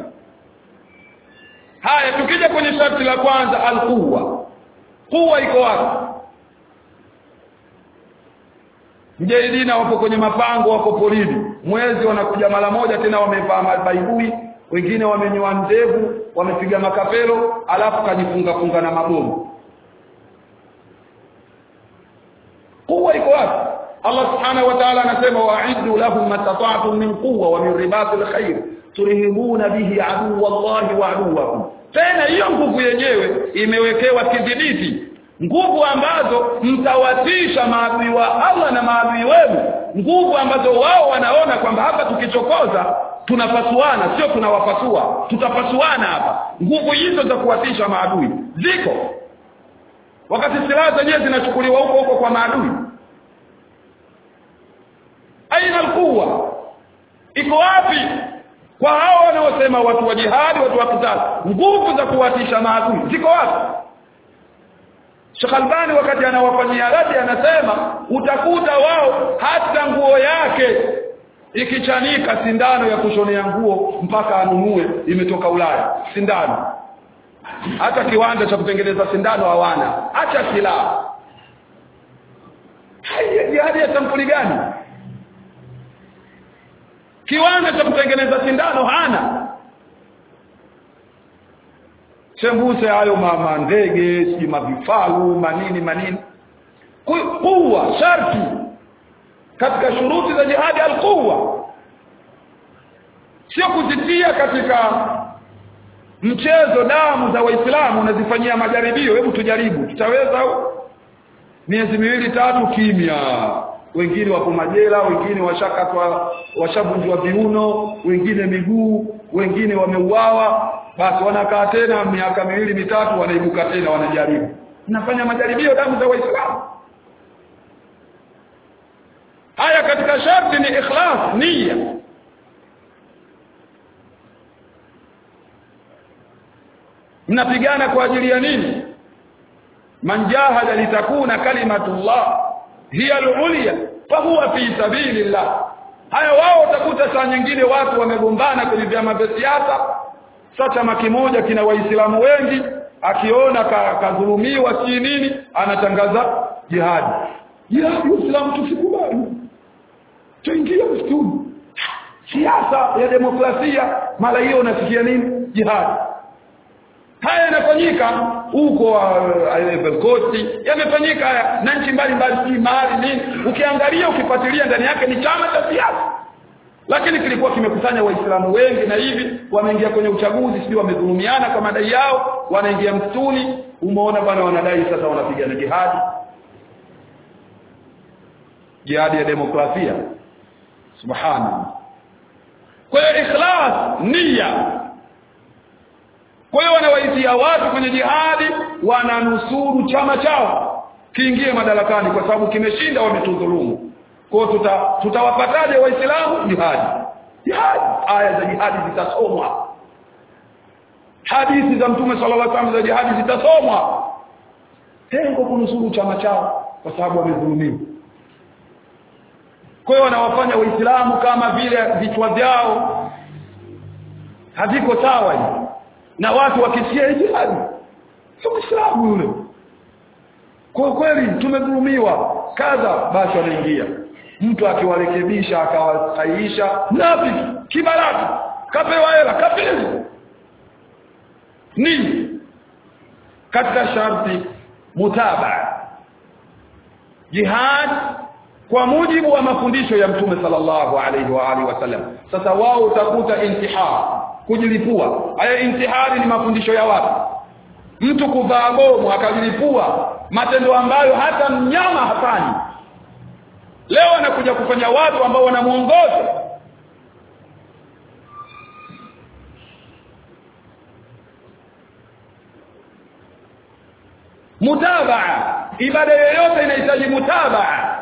haya tukija kwenye sharti la kwanza alquwa quwa iko wapi mjahidina wapo kwenye mapango wako polini mwezi wanakuja mara moja tena wamevaa mabaibui wengine wamenyoa ndevu wamepiga makapelo alafu kajifunga funga na mabomu quwa iko wapi Allah subhanahu wa ta'ala anasema wa'iddu lahum mastata'tum min quwwa wa min ribatil khair turhibuna bihi aduwwa Allah wa aduwwakum tena hiyo nguvu yenyewe imewekewa kidhibiti nguvu ambazo mtawatisha maadui wa Allah na maadui wenu nguvu ambazo wao wanaona kwamba hapa tukichokoza tunapasuana sio tunawapasua tutapasuana hapa nguvu hizo za kuwatisha maadui ziko wakati silaha zenyewe zinachukuliwa huko huko kwa maadui aina alquwa iko wapi kwa hao wanaosema watu wa jihadi watu wa kitali nguvu za kuwatisha maadui ziko wapi Sheikh Albani wakati anawafanyia radi anasema utakuta wao hata nguo yake ikichanika sindano ya kushonea nguo mpaka anunue imetoka Ulaya sindano hata kiwanda cha kutengeneza sindano hawana acha silaha jihadi ya sampuli gani kiwanda cha kutengeneza sindano hana chembuse hayo mama ndege si mavifaru manini manini kuwa sharti katika shuruti za jihadi alquwa sio kuzitia katika mchezo damu za waislamu unazifanyia majaribio hebu tujaribu tutaweza au miezi miwili tatu kimya wengine wako majela wengine washakatwa washavunjwa viuno wengine miguu wengine wameuawa basi wanakaa tena miaka miwili mitatu wanaibuka tena wanajaribu nafanya majaribio damu za waislamu haya katika sharti ni ikhlas nia mnapigana kwa ajili ya nini man jahada litakuna kalimatullah hiya al-ulya fahuwa fi sabilillah haya wao utakuta saa nyingine watu wamegombana kwenye vyama vya siasa sasa chama kimoja kina waislamu wengi akiona kadhulumiwa ka si nini anatangaza jihadi jihadi uislamu tusikubali tuingie msituni siasa ya demokrasia mara hiyo unasikia nini jihadi haya yanafanyika huko Belgoti yamefanyika haya na nchi mbalimbali si mahali nini ukiangalia ukifuatilia ndani yake ni chama cha siasa lakini kilikuwa kimekusanya waislamu wengi na hivi wameingia kwenye uchaguzi sio wamedhulumiana kwa madai yao wanaingia msituni umeona bwana wanadai sasa wanapigana jihadi jihadi ya demokrasia subhana kwa hiyo ikhlas nia kwa hiyo wanawaitia watu kwenye jihadi wananusuru chama chao kiingie madarakani kwa sababu kimeshinda wametudhulumu kwa tuta tutawapataje waislamu jihadi jihadi aya za jihadi zitasomwa hadithi za mtume sallallahu alaihi wasallam za jihadi zitasomwa tengo kunusuru chama chao kwa sababu wamedhulumiwa kwa hiyo wanawafanya waislamu kama vile vichwa vyao haviko sawa hivi na watu wakisikia jihadi sio muislamu yule kwa kweli tumedhulumiwa kadha basi wanaingia mtu akiwarekebisha akawasahihisha napi kibaraka kapewa hela kafiri ni katika sharti mutabaa jihad kwa mujibu wa mafundisho ya mtume sallallahu alaihi wa alihi wasallam sasa wao utakuta intihar kujilipua haya intihari ni mafundisho ya watu mtu kuvaa bomu akajilipua matendo ambayo hata mnyama hafanyi leo anakuja kufanya watu ambao wanamuongoza mutabaa ibada yoyote inahitaji mutabaa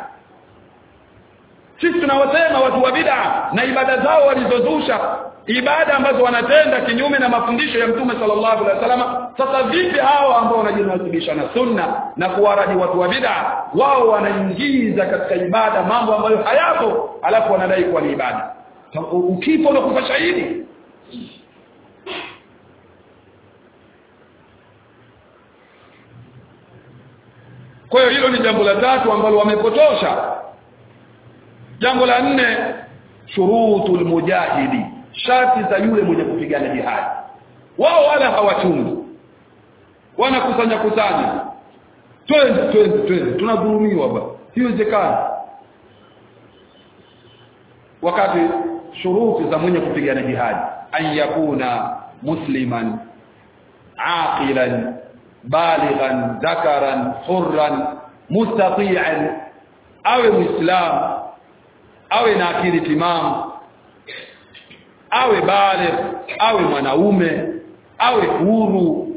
sisi tunawasema watu wa bid'a na ibada zao walizozusha ibada ambazo wanatenda kinyume na mafundisho ya mtume sallallahu alaihi wasallam sasa vipi hao ambao wanajinasibisha na sunna na kuwaraji watu wa bid'a wao wanaingiza katika ibada mambo ambayo hayapo alafu wanadai kuwa ni ibada ukifa unakufa shahidi kwa hiyo hilo ni jambo la tatu ambalo wamepotosha jambo la nne shurutul mujahidi sharti za yule mwenye kupigana jihadi wao wala hawachungi wanakusanya kusanya twende twende twende tunadhulumiwa ba hiwezekani wakati shuruti za mwenye kupigana jihadi an yakuna musliman aqilan balighan dhakaran hurran mustati'an awe muislam awe na akili timamu awe baligh awe mwanaume awe huru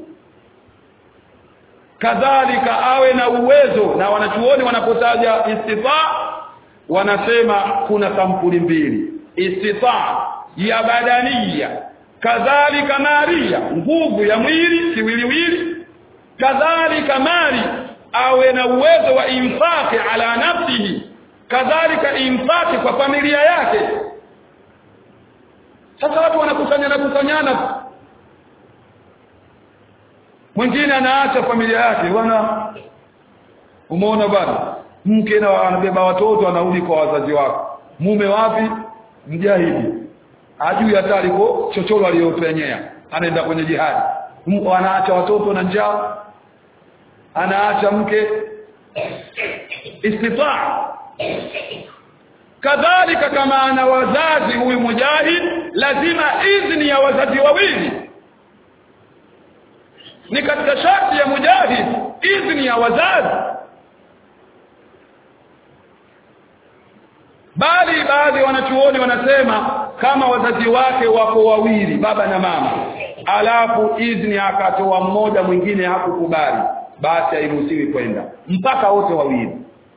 kadhalika awe na uwezo na wanachuoni wanapotaja istifa wanasema kuna sampuli mbili istifa ya badania kadhalika maria nguvu ya mwili kiwiliwili kadhalika mali awe na uwezo wa infaqi ala nafsihi kadhalika infaqi kwa familia yake sasa watu wanakusanyana kusanyana mwingine anaacha familia yake bwana umeona bwana mke na anabeba watoto anarudi kwa wazazi wako mume wapi mjahidi hajui hata aliko chochoro aliyopenyea anaenda kwenye jihadi anaacha watoto na njaa anaacha mke istitaa kadhalika kama ana wazazi huyu mujahid lazima idhni ya wazazi wawili ni katika sharti ya mujahid idhni ya wazazi bali baadhi ya wanachuoni wanasema kama wazazi wake wako wawili baba na mama alafu idhni akatoa mmoja mwingine hakukubali basi hairuhusiwi kwenda mpaka wote wawili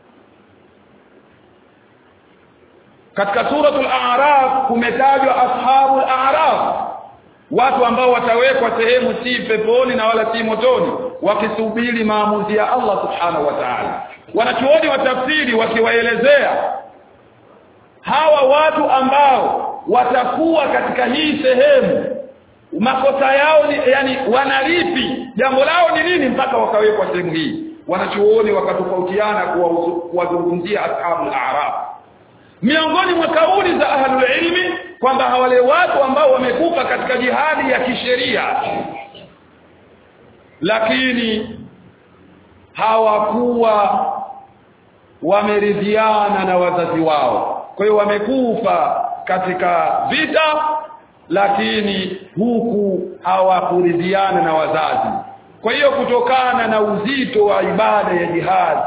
katika suratul a'raf kumetajwa ashabul a'raf watu ambao watawekwa sehemu si peponi na wala si motoni wakisubiri maamuzi ya Allah subhanahu wa ta'ala wanachuoni wa tafsiri wakiwaelezea hawa watu ambao watakuwa katika hii sehemu makosa yao ni yani wanalipi jambo lao ni nini mpaka wakawekwa sehemu hii wanachuoni wakatofautiana kuwazungumzia ashabul a'raf miongoni mwa kauli za ahlul ilmi kwamba wale watu ambao wamekufa katika jihadi ya kisheria lakini hawakuwa wameridhiana na wazazi wao kwa hiyo wamekufa katika vita lakini huku hawakuridhiana na wazazi kwa hiyo kutokana na uzito wa ibada ya jihad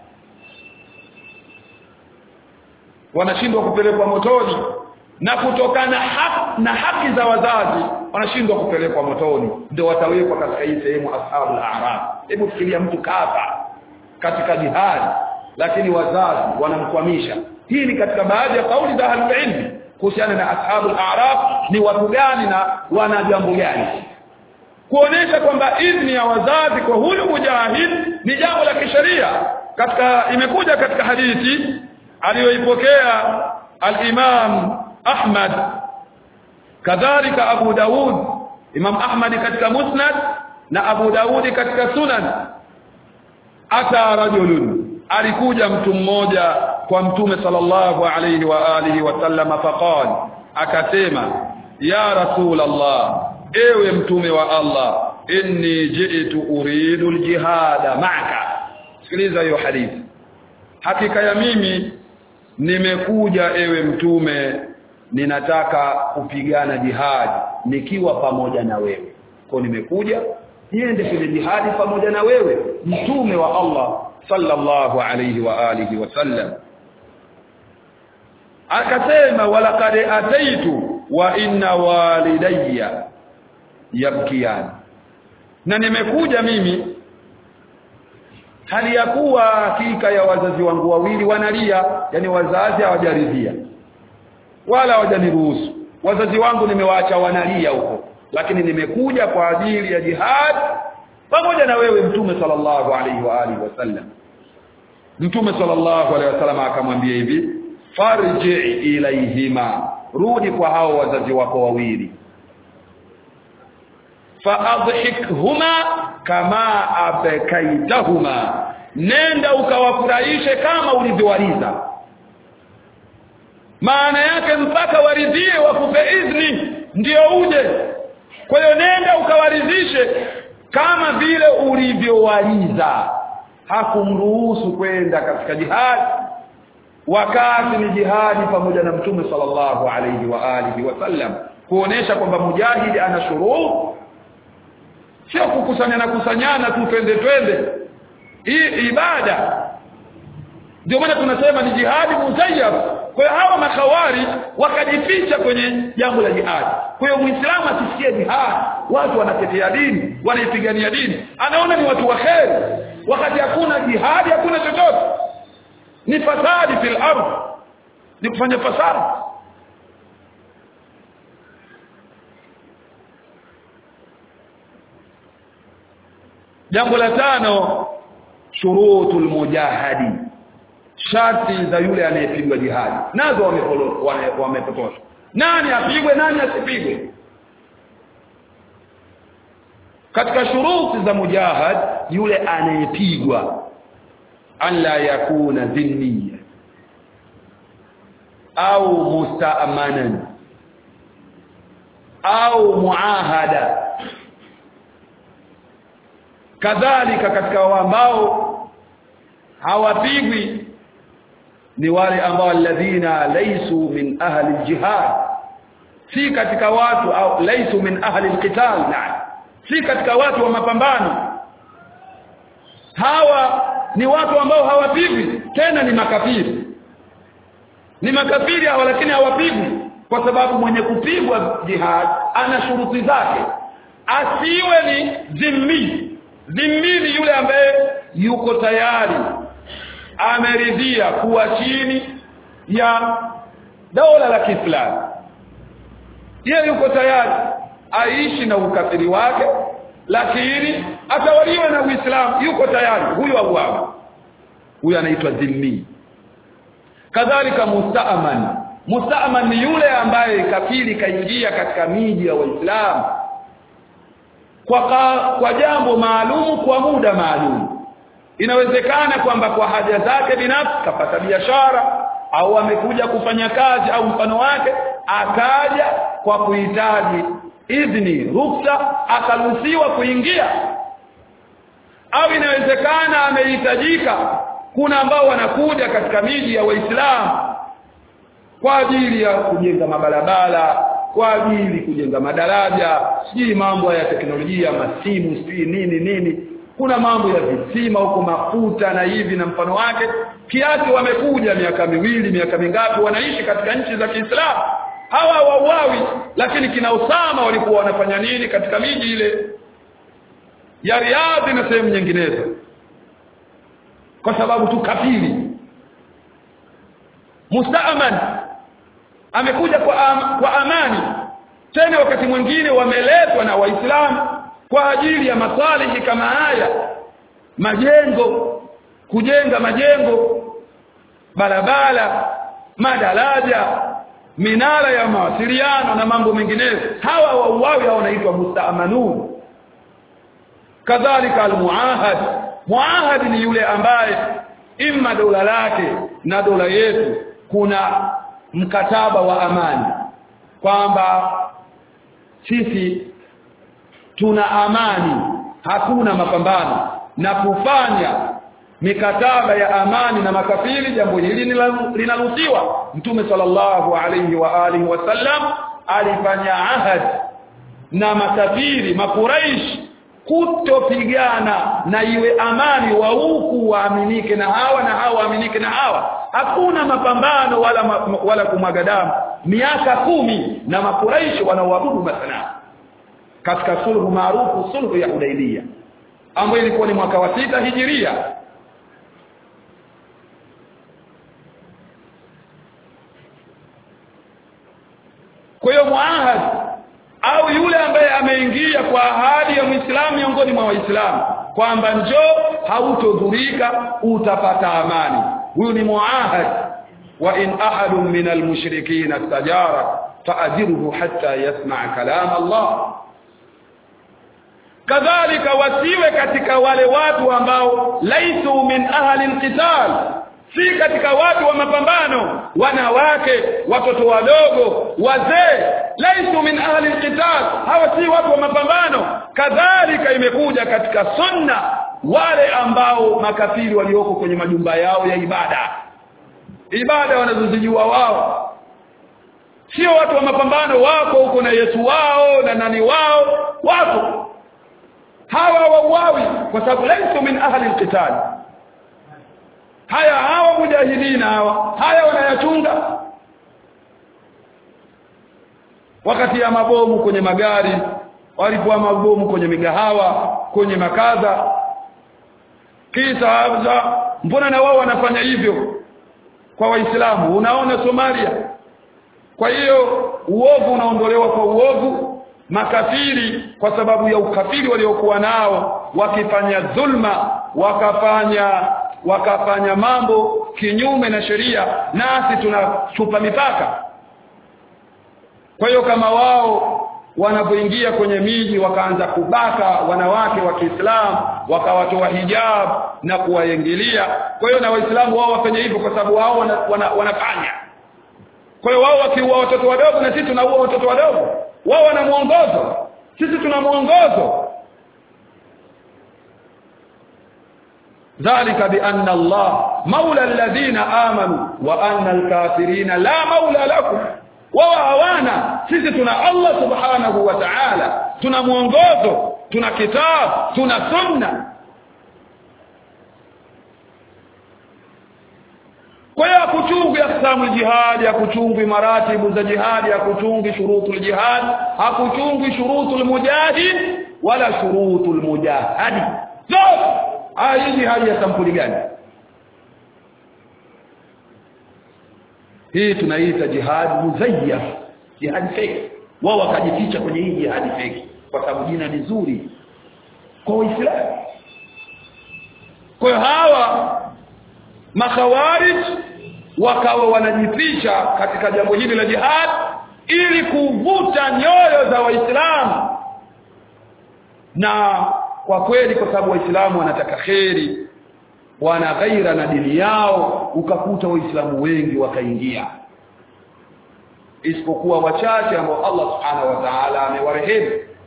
wanashindwa kupelekwa motoni na kutokana haki, na haki za wazazi wanashindwa kupelekwa motoni ndio watawekwa katika hii sehemu ashabul a'raf hebu fikiria mtu kafa katika jihad lakini wazazi wanamkwamisha hii ni katika baadhi ya kauli za ahlul ilmi kuhusiana na ashabul a'raf ni watu gani na wana jambo gani kuonesha kwamba idhni ya wazazi kwa huyu mujahid ni jambo la kisheria katika imekuja katika hadithi aliyoipokea al-Imam Ahmad kadhalika Abu Daud Imam Ahmad katika Musnad na Abu Daudi katika Sunan ata rajulun alikuja mtu mmoja kwa mtume sallallahu alayhi wa alihi wasallam faqal akasema ya rasul Allah ewe mtume wa Allah inni ji'tu uridu aljihada ma'aka sikiliza hiyo hadithi hakika ya mimi nimekuja ewe mtume ninataka kupigana jihadi nikiwa pamoja na wewe kwa nimekuja niende kwenye jihadi pamoja na wewe mtume wa Allah sallallahu alayhi wa alihi wasallam akasema walaqad ataitu wa inna walidayya yabkiyan na nimekuja mimi hali ya kuwa hakika ya wazazi wangu wawili wanalia yani wazazi hawajaridhia wala hawajaniruhusu wazazi wangu nimewaacha wanalia huko lakini nimekuja kwa ajili ya jihad pamoja na wewe mtume sallallahu alaihi wa alihi wasallam mtume sallallahu alaihi wasallam akamwambia hivi farji ilaihima rudi kwa hao wazazi wako wawili faadhikhuma kama abkaitahuma nenda ukawafurahishe kama ulivyowaliza maana yake mpaka waridhie wakupe idhni ndio uje kwa hiyo nenda ukawaridhishe kama vile ulivyowaliza hakumruhusu kwenda katika jihadi wakati ni jihadi pamoja na mtume sallallahu alayhi wa alihi wasallam kuonesha kwamba mujahidi ana shuruu sio kukusanyana kusanyana tu twende twende hii ibada ndio maana tunasema ni jihadi muzayyab kwa hiyo hawa makawari wakajificha kwenye jambo la jihadi kwa hiyo muislamu asisikie jihadi watu wanatetea dini wanaipigania dini anaona ni watu waheri wakati hakuna jihadi hakuna chochote ni fasadi fil ardh ni kufanya fasadi jambo la tano shurutul mujahadi sharti za yule anayepigwa jihadi nazo wamepotosha nani apigwe nani asipigwe katika shuruti za mujahad yule anayepigwa alla yakuna dhinniya au musta'manan au muahada kadhalika katika ambao hawapigwi ni wale ambao alladhina laysu min ahli aljihad si katika watu au laysu min ahli alqital na si katika watu wa mapambano hawa ni watu ambao hawapigwi tena ni makafiri ni makafiri hawa lakini hawapigwi kwa sababu mwenye kupigwa jihad ana shuruti zake asiwe ni dhimmi dhimmi ni yule ambaye yuko tayari ameridhia kuwa chini ya dola la Kiislamu yeye yuko tayari aishi na ukafiri wake lakini atawaliwe na Uislamu yuko tayari huyo auawe huyo anaitwa dhimmi kadhalika musta'man musta'man ni yule ambaye kafiri kaingia katika miji ya waislamu kwa ka, kwa jambo maalum kwa muda maalum inawezekana kwamba kwa haja zake binafsi kapata biashara au amekuja kufanya kazi au mfano wake akaja kwa kuhitaji idhni ruksa akaruhusiwa kuingia au inawezekana amehitajika kuna ambao wanakuja katika miji ya waislamu kwa ajili ya kujenga mabarabara kwa ajili kujenga madaraja sijui mambo ya teknolojia masimu sijui nini nini kuna mambo ya visima huko mafuta na hivi na mfano wake kiasi wamekuja miaka miwili miaka mingapi wanaishi katika nchi za Kiislamu hawa wauawi lakini kina Usama walikuwa wanafanya nini katika miji ile ya Riyadh na sehemu nyinginezo kwa sababu tu kafiri mustaaman amekuja kwa, am, kwa amani tena wakati mwingine wameletwa na waislamu kwa ajili ya masalihi kama haya majengo kujenga majengo barabara madaraja minara ya mawasiliano na mambo mengineyo hawa wauawi hao wanaitwa mustaamanun kadhalika almuahad muahad ni yule ambaye imma dola lake na dola yetu kuna mkataba wa amani kwamba sisi tuna amani hakuna mapambano na kufanya mikataba ya amani na makafiri jambo hili linaruhusiwa mtume sallallahu alayhi wa alihi wasallam alifanya ahad na makafiri makuraish kutopigana na iwe amani wa huku waaminike na hawa na hawa waaminike na hawa hakuna mapambano wala ma, wala kumwaga damu miaka kumi na makuraishi wanaoabudu masanamu katika sulhu maarufu sulhu ya Hudaybiyah ambayo ilikuwa ni mwaka wa sita hijiria kwa hiyo muahad au yule ambaye ameingia kwa ahadi ya Muislamu miongoni mwa Waislamu kwamba njoo hautodhurika utapata amani huyu ni muahad wa in ahadun min almushrikin istajara faajiruhu hatta yasma' kalam Allah kadhalika wasiwe katika wale watu ambao laisu min ahli alqital si katika watu wa mapambano wanawake watoto wadogo wazee laisu min ahli alqital hawa si watu wa mapambano kadhalika imekuja katika sunna wale ambao makafiri walioko kwenye majumba yao ya ibada ibada wanazozijua wao sio watu wa mapambano wako huko na Yesu wao na nani wao wako hawa wauawi kwa sababu laisu min ahli alqital haya hawa mujahidina hawa haya wanayachunga wakati ya mabomu kwenye magari walipoa mabomu kwenye migahawa kwenye makadha kisa habza mbona na wao wanafanya hivyo kwa waislamu unaona Somalia kwa hiyo uovu unaondolewa kwa uovu makafiri kwa sababu ya ukafiri waliokuwa nao wakifanya dhulma wakafanya wakafanya mambo kinyume na sheria nasi tunachupa mipaka kwa hiyo kama wao wanapoingia kwenye miji wakaanza kubaka wanawake wa Kiislamu wakawatoa hijab na kuwaingilia kwa hiyo na waislamu wao wafanye hivyo kwa sababu wao wana, wana, wanafanya kwa hiyo wao wakiua watoto wadogo na sisi tunaua watoto wadogo wao wana mwongozo sisi tuna mwongozo ذلك بأن الله مولى الذين آمنوا وأن الكافرين لا مولى لكم wao hawana sisi tuna Allah subhanahu wa ta'ala tuna mwongozo tuna kitabu tuna sunna kwa hiyo hakuchungwi aksamu jihad hakuchungwi maratibu za jihad hakuchungwi shurutul jihad hakuchungwi shurutul mujahid wala shurutul mujahadi zote hii jihad ya sampuli gani hii tunaita jihad muzayyaf jihad fake wao wakajificha kwenye hii jihad fake kwa sababu jina ni zuri kwa Uislamu kwa hiyo hawa makhawarij wakawa wanajificha katika jambo hili la jihad ili kuvuta nyoyo za waislamu na kwa kweli kwa sababu waislamu wanataka kheri wana ghaira na dini yao ukakuta waislamu wengi wakaingia isipokuwa wachache ambao Allah subhanahu wa ta'ala amewarehemu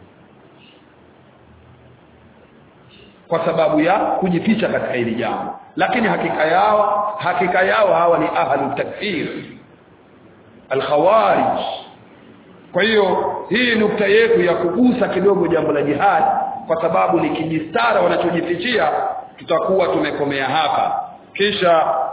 kwa sababu ya kujificha katika hili jambo lakini hakika yao hakika yao hawa ni ahlu takfir alkhawarij kwa hiyo hii nukta yetu ya kugusa kidogo jambo la jihad kwa sababu likijistara wanachojifichia tutakuwa tumekomea hapa kisha